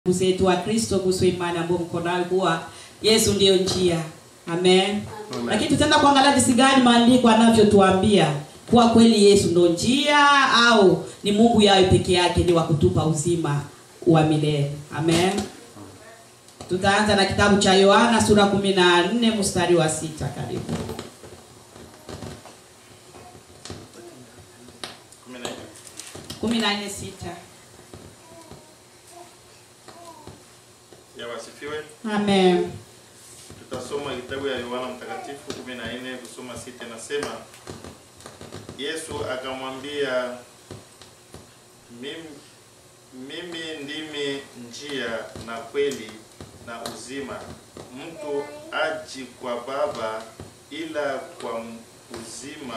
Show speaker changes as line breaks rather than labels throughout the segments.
zetu wa Kristo kuhusu imani ambayo mko nayo kuwa Yesu ndiyo njia. Amen.
Amen.
Lakini tutaenda kuangalia jinsi gani maandiko yanavyotuambia kuwa kweli Yesu ndo njia au ni Mungu yaye peke yake ni wa kutupa uzima wa milele. Amen. Tutaanza na kitabu cha Yohana sura 14 mstari wa sita karibu.
Kumi na nne.
14 sita.
Ya wasifiwe.
Amen.
Tutasoma kitabu ya Yohana Mtakatifu 14 kusoma sita, nasema Yesu akamwambia, mimi, mimi ndimi njia na kweli na uzima, mtu aji kwa Baba ila kwa uzima,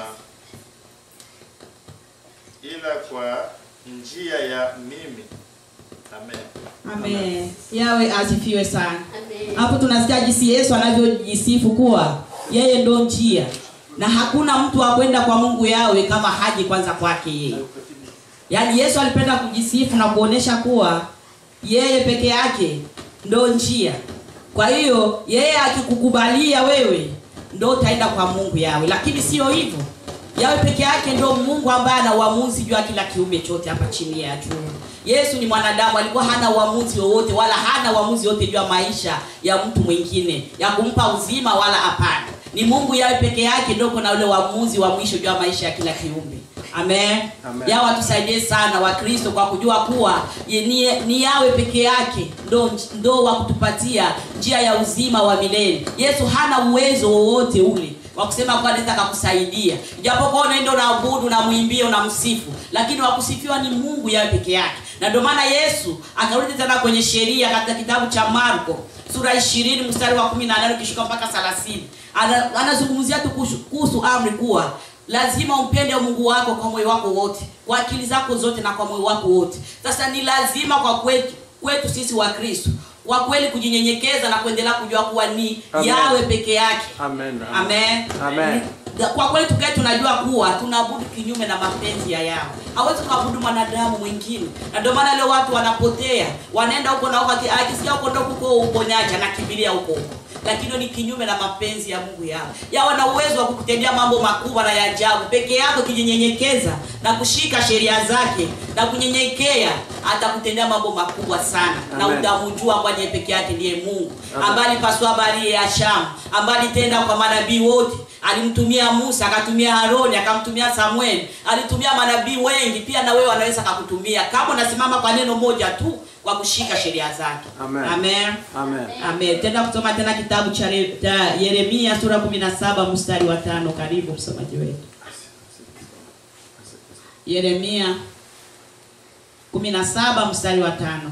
ila kwa njia ya mimi. Amen.
Amen. Yawe asifiwe sana.
Amen.
Hapo tunasikia jinsi Yesu anavyojisifu kuwa yeye ndo njia na hakuna mtu wa kwenda kwa Mungu yawe kama haji kwanza kwake yeye. Yaani Yesu alipenda kujisifu na kuonesha kuwa yeye peke yake ndo njia. Kwa hiyo yeye akikukubalia wewe ndo utaenda kwa Mungu yawe, lakini sio hivyo. Yawe peke yake ndo Mungu ambaye ana uamuzi juu ya kila kiumbe chote hapa chini ya jua. Yesu ni mwanadamu, alikuwa hana uamuzi wowote wala hana uamuzi wote juu ya maisha ya mtu mwingine ya kumpa uzima wala hapana. Ni Mungu yawe peke yake ndio kuna ule uamuzi wa mwisho juu ya maisha ya kila kiumbe. Amen.
Amen.
Yawe atusaidie sana Wakristo kwa kujua kuwa ye- ni, ni yawe peke yake ndo, ndo wa kutupatia njia ya uzima wa milele. Yesu hana uwezo wowote ule wa kusema kuwa anaweza akakusaidia, ijapokuwa unaenda unaabudu, unamwimbia, unamsifu, lakini wa kusifiwa ni Mungu yawe peke yake. Na ndio maana Yesu akarudi tena kwenye sheria katika kitabu cha Marko sura 20 mstari wa 18 ukishuka mpaka 30 Ana- anazungumzia tu kuhusu- kuhusu amri kuwa lazima umpende Mungu wako kwa moyo wako wote, kwa akili zako zote na kwa moyo wako wote. Sasa ni lazima kwa kwetu kwetu sisi wa Kristo kwa kweli kujinyenyekeza na kuendelea kujua kuwa ni
Amen.
yawe peke yake.
Amen.
Amen.
Amen.
Kwa kweli tukae tunajua kuwa tunaabudu kinyume na mapenzi ya yao. Hawezi kuabudu mwanadamu mwingine. Na ndio maana leo watu wanapotea, wanaenda huko na huko aki- akisikia huko ndo huko uponyaji anakimbilia huko huko. Lakini ni kinyume na mapenzi ya Mungu yao. Yao wana uwezo wa kukutendea mambo makubwa na ya ajabu. Peke yako kijinyenyekeza na kushika sheria zake na kunyenyekea atakutendea mambo makubwa sana na
Amen.
utamjua kwa yeye peke yake ndiye Mungu
Amen.
ambaye alipasua habari ya Shamu ambaye alitenda kwa manabii wote alimtumia Musa akatumia Haroni akamtumia Samueli alitumia manabii wengi pia na wewe anaweza akakutumia kama unasimama kwa neno moja tu kwa kushika sheria zake
Amen.
Amen.
Amen.
Amen. Tenda kusoma tena kitabu cha Re- cha Yeremia sura 17 mstari wa tano karibu msomaji wetu Yeremia 17 mstari wa tano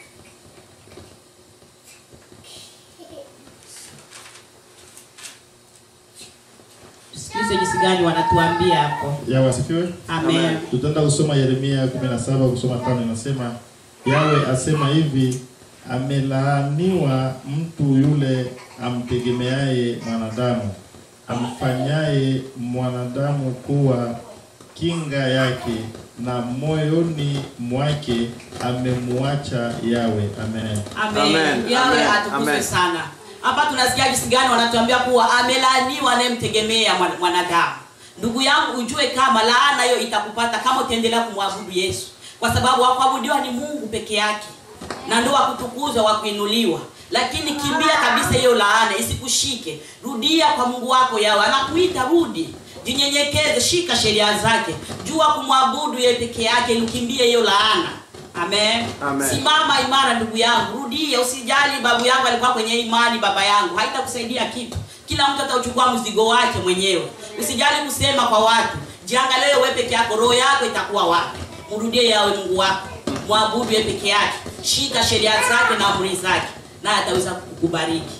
Tusikize jinsi gani wanatuambia hapo.
Ya wasifiwe.
Amen.
Tutaenda kusoma Yeremia 17 kusoma tano inasema Yawe asema hivi amelaaniwa mtu yule amtegemeaye mwanadamu amfanyaye mwanadamu kuwa kinga yake na moyoni mwake amemuacha Yawe. Amen.
Amen.
Amen.
Yawe
Amen.
atukuzwe
Amen.
sana. Hapa tunasikia jinsi gani wanatuambia kuwa amelaaniwa anayemtegemea mwan- mwanadamu. Ndugu yangu ujue kama laana hiyo itakupata kama utaendelea kumwabudu Yesu. Kwa sababu wa kuabudiwa ni Mungu peke yake. Na ndio wa kutukuzwa, wa kuinuliwa. Lakini kimbia kabisa hiyo laana isikushike. Rudia kwa Mungu wako yawe. Anakuita rudi. Jinyenyekeze, shika sheria zake. Jua kumwabudu yeye peke yake, ili ukimbie hiyo laana. Amen.
Amen.
Simama imara ndugu yangu, rudia, usijali babu yangu alikuwa kwenye imani, baba yangu, haitakusaidia kitu. Kila mtu atauchukua mzigo wake mwenyewe. Usijali kusema kwa watu, jiangalie wewe peke yako, roho yako itakuwa wapi? Mrudie yawe Mungu wako, mwabudu yeye peke yake, shika sheria zake na amri zake, naye ataweza kukubariki.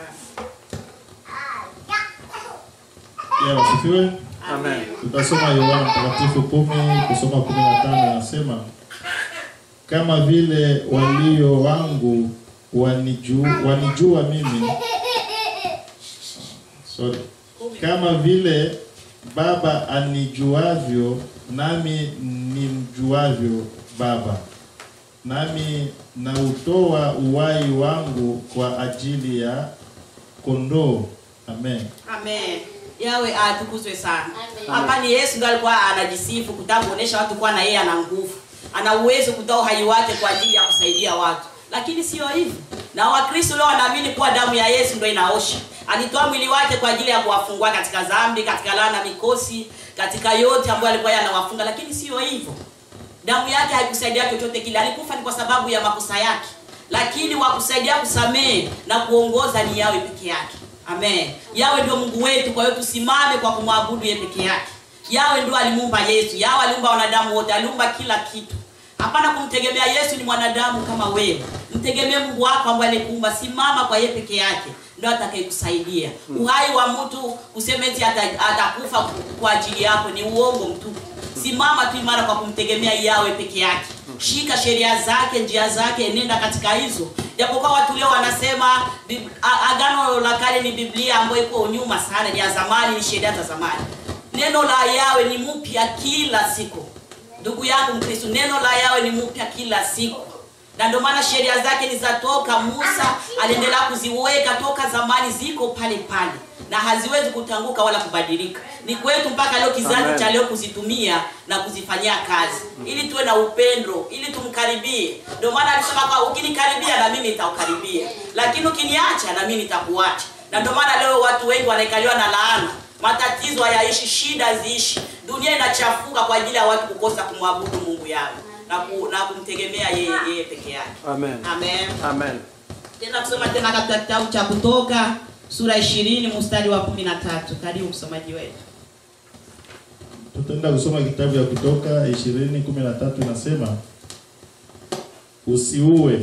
Ya wasifiwe.
Amen.
Tutasoma Yohana Mtakatifu kumi kusoma kumi na tano anasema kama vile walio wangu wanijua, wanijua mimi sorry, kama vile Baba anijuavyo nami nimjuavyo Baba, nami na utoa uwai wangu kwa ajili ya kondoo. Amen.
Amen. Yawe atukuzwe sana.
Amen.
Hapa ni Yesu ndiye alikuwa anajisifu kutaka kuonesha watu kuwa na yeye ana nguvu. Ana uwezo kutoa uhai wake kwa ajili ya kusaidia watu. Lakini sio hivyo. Na Wakristo leo wanaamini kuwa damu ya Yesu ndio inaosha. Alitoa mwili wake kwa ajili ya kuwafungua katika dhambi, katika laana, mikosi, katika yote ambayo alikuwa yanawafunga, lakini sio hivyo. Damu yake haikusaidia chochote kile. Alikufa ni kwa sababu ya makosa yake, lakini wa kusaidia kusamehe na kuongoza ni yawe peke yake. Amen. Yawe ndio Mungu wetu, kwa hiyo tusimame kwa kumwabudu yeye peke yake. Yawe ndio alimuumba Yesu. Yawe aliumba wanadamu wote, aliumba kila kitu. Hapana kumtegemea Yesu ni mwanadamu kama wewe. Mtegemee Mungu wako ambaye alikuumba. Simama kwa yeye peke yake ndio atakayekusaidia. Uhai wa mtu useme eti ata- atakufa kwa ajili yako ni uongo mtupu. Simama tu imara kwa kumtegemea yawe peke yake. Shika sheria zake, njia zake, nenda katika hizo. Japokuwa watu leo wanasema Bib- a- agano la kale ni Biblia ambayo iko nyuma sana, ni ya zamani, ni sheria za zamani. Neno la yawe ni mpya kila siku. Ndugu yangu Mkristo, neno la yawe ni mpya kila siku, na ndio maana sheria zake ni za toka Musa, aliendelea kuziweka toka zamani, ziko pale pale na haziwezi kutanguka wala kubadilika. Ni kwetu mpaka leo, kizazi
Amen.
cha leo kuzitumia na kuzifanyia kazi, ili tuwe na upendo, ili tumkaribie. Ndio maana alisema kwa ukinikaribia na mimi nitakukaribia, lakini ukiniacha na mimi nitakuacha. Na ndio maana leo watu wengi wanaikaliwa na laana matatizo hayaishi, shida ziishi, dunia inachafuka kwa ajili ya watu kukosa kumwabudu Mungu yao na, ku, na kumtegemea yeye yeye peke yake.
Amen.
Amen.
Amen.
Tena kusoma tena katika kitabu cha Kutoka sura 20 mstari wa 13. Karibu msomaji wetu.
Tutaenda kusoma kitabu ya Kutoka 20:13 inasema usiue.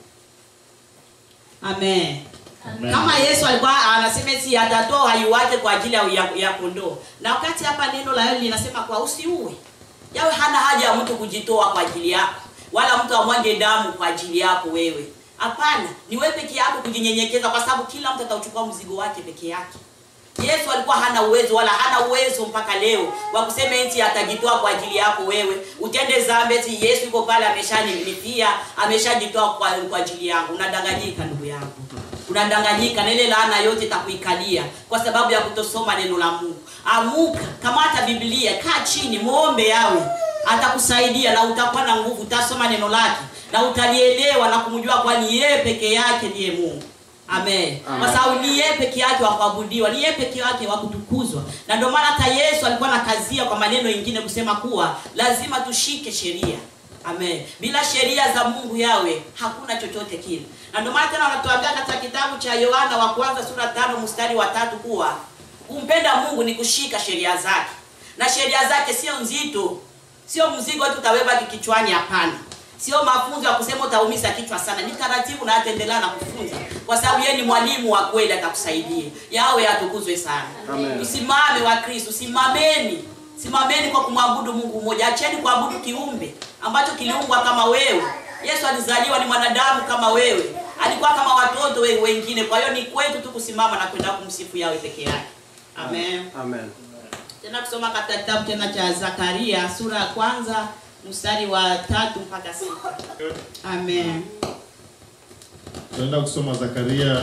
Amen.
Amen.
Kama Yesu alikuwa anasema eti atatoa uhai wake kwa ajili ya, ya, ya kondoo. Na wakati hapa neno la Yesu linasema kwa usiue. Yawe hana haja ya mtu kujitoa kwa ajili yako, wala mtu amwage damu kwa ajili yako wewe. Hapana, ni wewe peke yako kujinyenyekeza, kwa sababu kila mtu atauchukua mzigo wake peke yake. Yesu alikuwa hana uwezo wala hana uwezo mpaka leo wa kusema eti atajitoa kwa ajili yako wewe. Utende dhambi eti Yesu yuko pale ameshanilipia, ameshajitoa kwa, kwa ajili yangu. Unadanganyika ndugu yangu. Unadanganyika na ile laana yote itakuikalia kwa sababu ya kutosoma neno la Mungu. Amuka, kamata Biblia, kaa chini, muombe yawe. Atakusaidia na utakuwa na nguvu, utasoma neno lake na utalielewa na kumjua kwani yeye peke yake ndiye Mungu. Amen.
Amen.
Kwa sababu ni yeye peke yake wa kuabudiwa, ni yeye peke yake wa kutukuzwa. Na ndio maana hata Yesu alikuwa anakazia kwa maneno mengine kusema kuwa lazima tushike sheria. Amen. Bila sheria za Mungu yawe hakuna chochote kile. Na ndio maana tena wanatuambia katika kitabu cha Yohana wa kwanza sura tano mstari wa tatu kuwa kumpenda Mungu ni kushika sheria zake. Na sheria zake sio nzito. Sio mzigo tu utabeba kichwani hapana. Sio mafunzo ya kusema utaumiza kichwa sana. Ni taratibu na ataendelea na kufunza. Kwa sababu yeye ni mwalimu wa kweli atakusaidia. Yawe atukuzwe sana.
Amen.
Tusimame wa Kristo, simameni. Simameni kwa kumwabudu Mungu mmoja. Acheni kuabudu kiumbe ambacho kiliumbwa kama wewe. Yesu alizaliwa ni mwanadamu kama wewe. Alikuwa kama watoto wewe wengine. Kwa hiyo ni kwetu tu kusimama na kwenda kumsifu yawe peke yake. Amen.
Amen.
Tena kusoma katika kitabu tena cha Zakaria sura ya kwanza mstari wa tatu mpaka sita. Amen.
Tunaenda kusoma Zakaria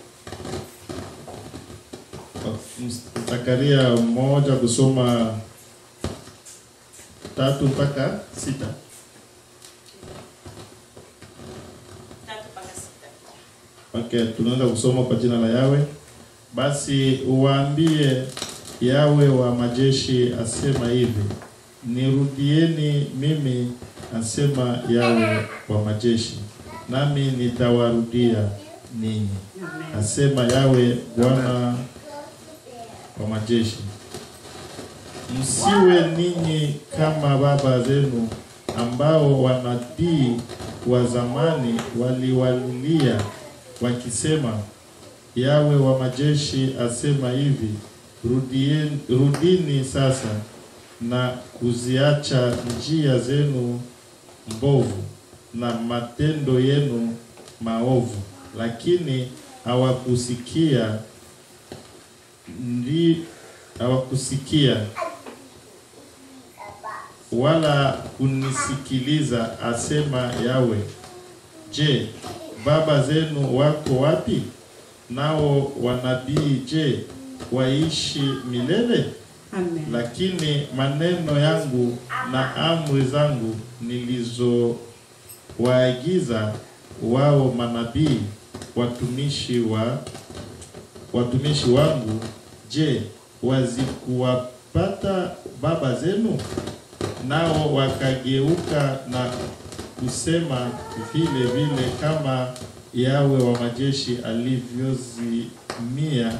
Zakaria moja kusoma tatu mpaka sita.
Tatu mpaka sita.
Okay, tunaenda kusoma kwa jina la Yawe. Basi uwaambie Yawe wa majeshi asema hivi, nirudieni mimi, asema Yawe wa majeshi, nami nitawarudia ninyi, asema Yawe Bwana wa majeshi. Msiwe ninyi kama baba zenu ambao wanabii wa zamani waliwalilia wakisema, Yawe wa majeshi asema hivi, rudien, rudini sasa na kuziacha njia zenu mbovu na matendo yenu maovu. Lakini hawakusikia ndi hawakusikia wala kunisikiliza, asema Yawe. Je, baba zenu wako wapi? Nao wanabii je, waishi milele?
Amen.
Lakini maneno yangu na amri zangu nilizowaagiza wao manabii watumishi wa watumishi wangu, je, wazikuwapata baba zenu? Nao wakageuka na kusema vile vile kama Yawe wa majeshi alivyozimia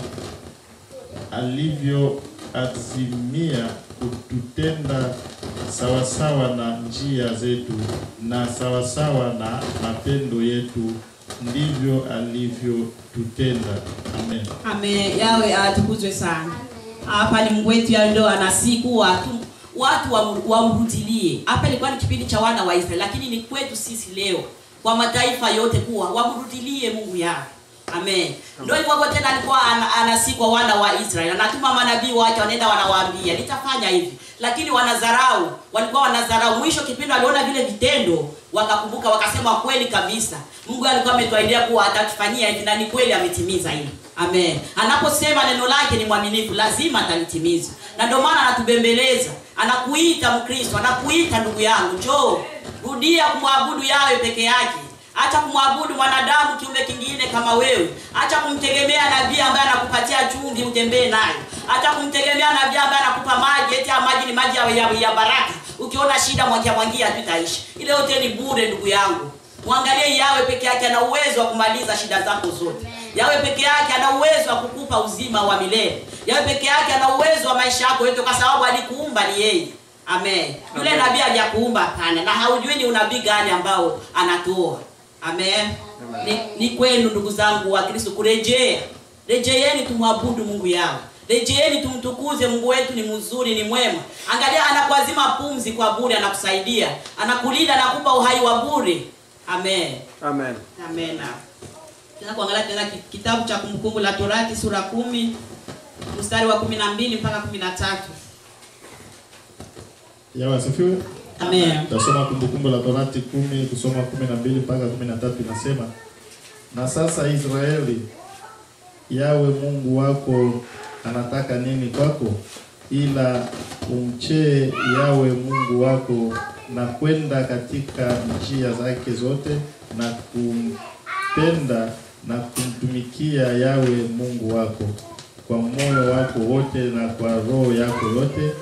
alivyoazimia kututenda sawasawa na njia zetu na sawasawa na mapendo yetu, ndivyo alivyotutenda. Amen.
Amen. Yawe atukuzwe sana. Hapa ni Mungu wetu ya ndo anasiku watu watu wam- wamrudilie. Hapa ilikuwa ni kipindi cha wana wa Israeli, lakini ni kwetu sisi leo kwa mataifa yote kuwa wamrudilie Mungu yao. Amen. Ndio hivyo hivyo tena alikuwa ana- anasikwa wana wa Israeli. Anatuma manabii wake wanaenda wanawaambia, nitafanya hivi. Lakini wanadharau, walikuwa wanadharau. Mwisho kipindi waliona vile vitendo, wakakumbuka wakasema kweli kabisa. Mungu alikuwa ametuahidia kuwa atatufanyia hivi na ni kweli ametimiza hili. Amen. Anaposema neno lake ni mwaminifu, lazima atalitimiza. Na ndio maana anatubembeleza, anakuita Mkristo, anakuita ndugu yangu, njoo rudia kumwabudu yawe peke yake. Acha kumwabudu mwanadamu kiumbe kingine kama wewe. Acha kumtegemea nabii ambaye anakupatia chumvi utembee nayo. Acha kumtegemea nabii ambaye anakupa maji, eti haya maji ni maji ya, ya, ya baraka. Ukiona shida mwangia mwangia tu itaishi. Ile yote ni bure ndugu yangu. Mwangalie yawe peke yake ana uwezo wa kumaliza shida zako zote. Yawe peke yake ana uwezo wa kukupa uzima wa milele. Yawe peke yake ana uwezo wa maisha yako yote kwa sababu alikuumba ni yeye. Amen. Yule
Amen.
nabii hajakuumba hapana, na haujui ni unabii gani ambao anatoa. Amen. Ni, ni kwenu ndugu zangu wa Kristo kurejea. Rejeeni tumwabudu Mungu yao. Rejeeni tumtukuze Mungu wetu ni mzuri, ni mwema. Angalia anakuazima pumzi kwa bure, anakusaidia. Anakulinda, anakupa uhai wa bure. Amen.
Amen.
Amen. Tena kuangalia tena ki- kitabu cha Kumbukumbu la Torati sura kumi mstari wa kumi na mbili mpaka kumi na tatu.
Yawe asifiwe.
Amen.
Tasoma Kumbukumbu la Torati kumi kusoma kumi na mbili mpaka kumi na tatu inasema, na sasa Israeli, Yawe Mungu wako anataka nini kwako, ila umchee Yawe Mungu wako na kwenda katika njia zake zote na kumpenda na kumtumikia Yawe Mungu wako kwa moyo wako wote na kwa roho yako yote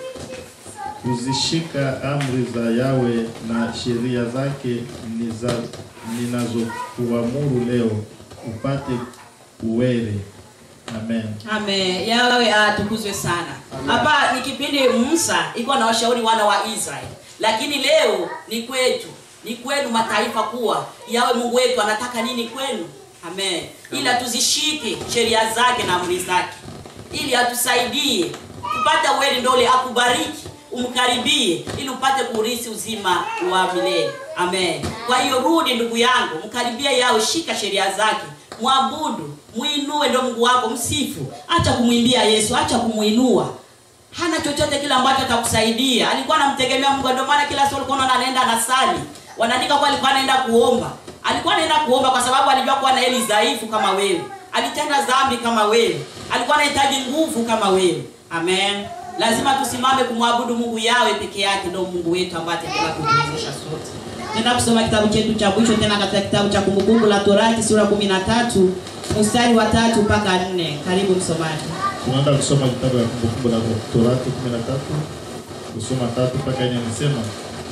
kuzishika amri za Yawe na sheria zake niza- ninazokuamuru leo upate uwele. Amen.
Amen. Yawe atukuzwe sana. Hapa ni kipindi Musa iko na washauri wana wa Israeli, lakini leo ni kwetu, ni kwenu mataifa kuwa yawe Mungu wetu anataka nini kwenu. Amen. Ila tuzishike sheria zake na amri zake, ili atusaidie kupata uweli, ndole akubariki umkaribie ili upate kuurithi uzima wa milele. Amen. Kwa hiyo rudi ndugu yangu, mkaribie yawe, shika sheria zake, mwabudu, muinue ndo Mungu wako, msifu. Acha kumwimbia Yesu, acha kumuinua. Hana chochote kile ambacho atakusaidia. Alikuwa anamtegemea Mungu, ndio maana kila siku alikuwa anaona anaenda anasali. Wanaandika kwa alikuwa anaenda kuomba. Alikuwa anaenda kuomba kwa sababu alijua kuwa na eli dhaifu kama wewe. Alitenda dhambi kama wewe. Alikuwa anahitaji nguvu kama wewe. Amen. Lazima tusimame kumwabudu Mungu yawe peke yake, ndio Mungu wetu ambaye ataendelea kutuwezesha sote. Tenda kusoma kitabu chetu cha mwisho tena katika kitabu cha Kumbukumbu la Torati sura 13 mstari wa tatu mpaka nne. Karibu msomaji.
Tunaenda kusoma kitabu ya Kumbukumbu la Torati 13 kusoma tatu mpaka nne. Anasema,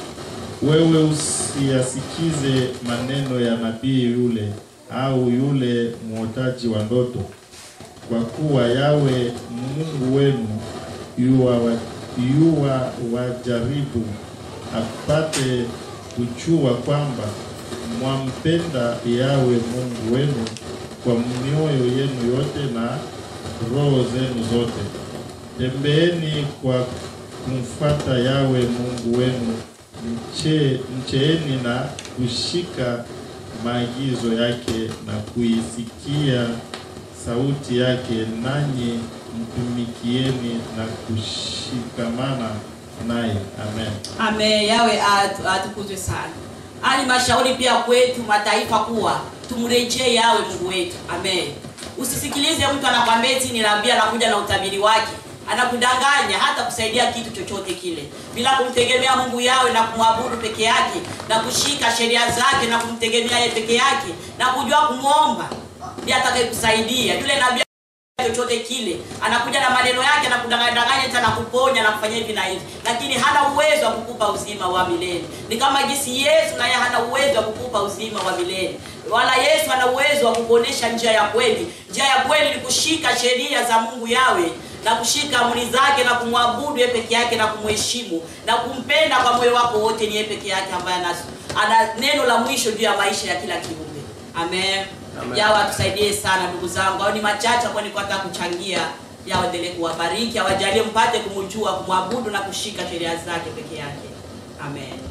wewe usiyasikize maneno ya nabii yule au yule mwotaji wa ndoto, kwa kuwa Yawe Mungu wenu yuwa, wa, yuwa wajaribu apate kujua kwamba mwampenda Yawe Mungu wenu kwa mioyo yenu yote na roho zenu zote. Tembeeni kwa kumfuata Yawe Mungu wenu, mche, mcheeni na kushika maagizo yake na kuisikia sauti yake, nanyi mtumikieni na kushikamana naye. Amen.
Amen. Yawe atu- atukuzwe sana. ani mashauri pia kwetu mataifa kuwa tumrejee yawe Mungu wetu. Amen. Usisikilize mtu anakwambia eti ninaambia anakuja na utabiri wake. Anakudanganya hata kusaidia kitu chochote kile bila kumtegemea Mungu yawe na kumwabudu peke yake na kushika sheria zake na kumtegemea yeye peke yake na kujua kumwomba, ndiye atakayekusaidia. Yule nabii chochote kile anakuja na maneno yake na kudanganya hata na kuponya na kufanya hivi na hivi, lakini hana uwezo wa kukupa uzima wa milele. Ni kama jinsi Yesu naye hana uwezo wa kukupa uzima wa milele, wala Yesu ana uwezo wa kukuonesha njia ya kweli. Njia ya kweli ni kushika sheria za Mungu yawe na kushika amri zake na kumwabudu yeye peke yake na kumheshimu na kumpenda kwa moyo wako wote. Ni yeye peke yake ambaye ana, ana neno la mwisho juu ya maisha ya kila kiumbe. Amen.
Amen.
Yawa atusaidie sana ndugu zangu, au ni machache ambayo nilikuwa nataka kuchangia. Yawa endelee kuwabariki, awajalie mpate kumjua, kumwabudu na kushika sheria zake peke yake. Amen.